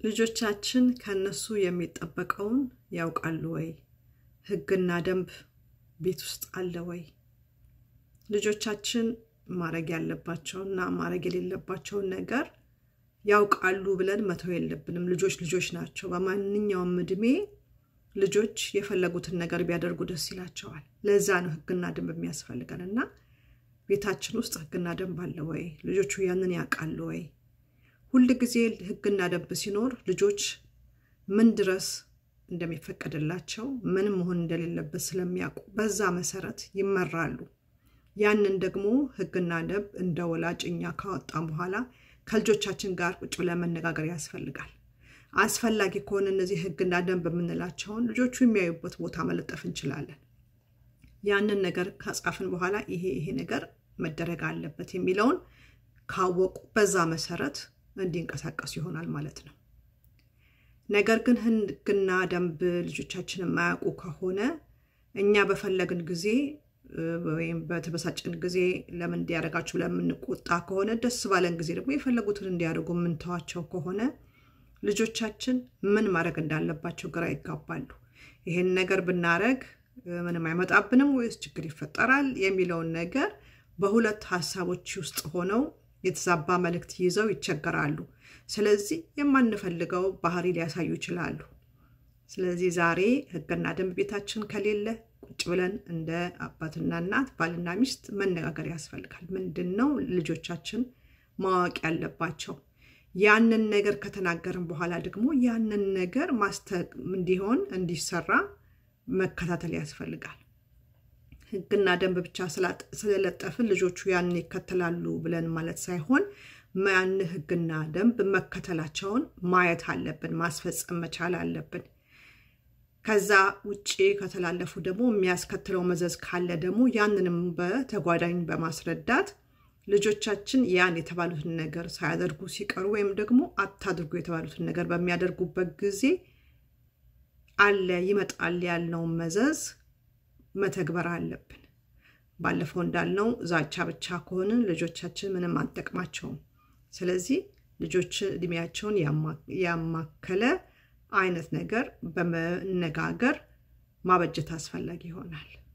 ልጆቻችን ከነሱ የሚጠበቀውን ያውቃሉ ወይ? ሕግና ደንብ ቤት ውስጥ አለ ወይ? ልጆቻችን ማድረግ ያለባቸውና ማድረግ የሌለባቸውን ነገር ያውቃሉ ብለን መተው የለብንም። ልጆች ልጆች ናቸው። በማንኛውም እድሜ ልጆች የፈለጉትን ነገር ቢያደርጉ ደስ ይላቸዋል። ለዛ ነው ሕግና ደንብ የሚያስፈልገን እና ቤታችን ውስጥ ሕግና ደንብ አለ ወይ? ልጆቹ ያንን ያውቃሉ ወይ? ሁል ጊዜ ሕግና ደንብ ሲኖር ልጆች ምን ድረስ እንደሚፈቀድላቸው ምን መሆን እንደሌለበት ስለሚያውቁ በዛ መሰረት ይመራሉ። ያንን ደግሞ ሕግና ደንብ እንደ ወላጅ እኛ ካወጣን በኋላ ከልጆቻችን ጋር ቁጭ ብለን መነጋገር ያስፈልጋል። አስፈላጊ ከሆነ እነዚህ ሕግና ደንብ የምንላቸውን ልጆቹ የሚያዩበት ቦታ መለጠፍ እንችላለን። ያንን ነገር ከጻፍን በኋላ ይሄ ይሄ ነገር መደረግ አለበት የሚለውን ካወቁ በዛ መሰረት እንዲንቀሳቀሱ ይሆናል ማለት ነው። ነገር ግን ሕግና ደንብ ልጆቻችን የማያውቁ ከሆነ እኛ በፈለግን ጊዜ ወይም በተበሳጭን ጊዜ ለምን እንዲያደርጋችሁ ለምንቆጣ ከሆነ ደስ ባለን ጊዜ ደግሞ የፈለጉትን እንዲያደርጉ የምንተዋቸው ከሆነ ልጆቻችን ምን ማድረግ እንዳለባቸው ግራ ይጋባሉ። ይሄን ነገር ብናረግ ምንም አይመጣብንም ወይስ ችግር ይፈጠራል የሚለውን ነገር በሁለት ሀሳቦች ውስጥ ሆነው የተዛባ መልእክት ይዘው ይቸገራሉ። ስለዚህ የማንፈልገው ባህሪ ሊያሳዩ ይችላሉ። ስለዚህ ዛሬ ሕግና ደንብ ቤታችን ከሌለ ቁጭ ብለን እንደ አባትና እናት ባልና ሚስት መነጋገር ያስፈልጋል። ምንድን ነው ልጆቻችን ማወቅ ያለባቸው? ያንን ነገር ከተናገርን በኋላ ደግሞ ያንን ነገር እንዲሆን እንዲሰራ መከታተል ያስፈልጋል። ሕግና ደንብ ብቻ ስለለጠፍን ልጆቹ ያንን ይከተላሉ ብለን ማለት ሳይሆን ያን ሕግና ደንብ መከተላቸውን ማየት አለብን፣ ማስፈጸም መቻል አለብን። ከዛ ውጭ ከተላለፉ ደግሞ የሚያስከትለው መዘዝ ካለ ደግሞ ያንንም በተጓዳኝ በማስረዳት ልጆቻችን ያን የተባሉትን ነገር ሳያደርጉ ሲቀሩ ወይም ደግሞ አታድርጉ የተባሉትን ነገር በሚያደርጉበት ጊዜ አለ ይመጣል ያልነውን መዘዝ መተግበር አለብን። ባለፈው እንዳልነው ዛቻ ብቻ ከሆንን ልጆቻችን ምንም አንጠቅማቸውም። ስለዚህ ልጆች እድሜያቸውን ያማከለ አይነት ነገር በመነጋገር ማበጀት አስፈላጊ ይሆናል።